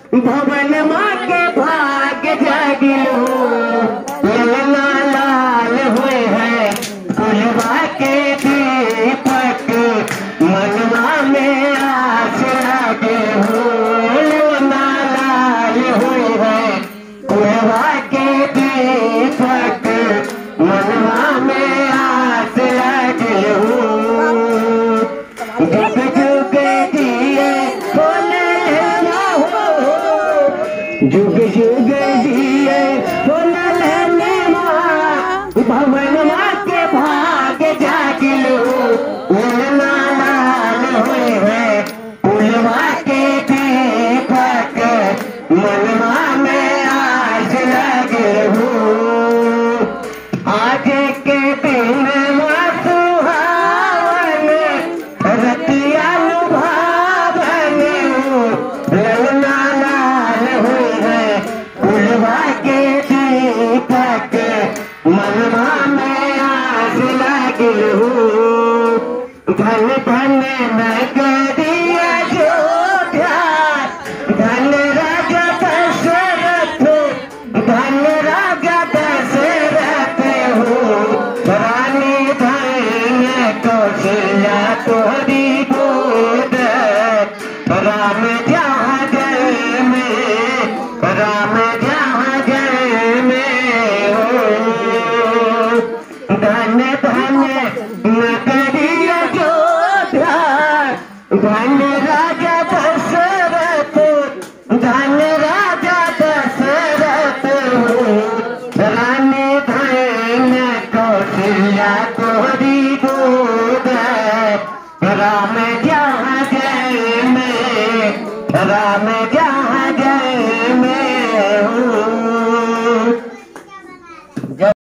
भवन माँ के भाग जागिलो ललना लाल हुए हैं कुलवा के दीपक मनवा में आस लगे हो ललना लाल हुए हैं कुलवा के दीपक मनवा में आस लगे हो जुग जुग दिए बोले हो जुग जुग दिए बोले लेने माँ भवन माँ के भाग जागिलो ललना लाल हुए हैं पुलवा के दीपक मनवा में आज लगे हो आज के दिन सुहावन रतिया लुभावन ललना लाल हुई है फुलवा के दीपक मनवा में आस लगे हो धन धन नगरिया जोध्या धन राजा दशरथ धन राजा दशरथ हो रानी धन कौशल्या तोरी गोद राम जहाँ जय में राम जहाँ जय में हो धन धन नगरिया जोध्या धन राजा दशरथ धन राजा दशरथ हो रानी धन कौशल्या तोरी गोद राम जहाँ जय में राम जहाँ जय में हो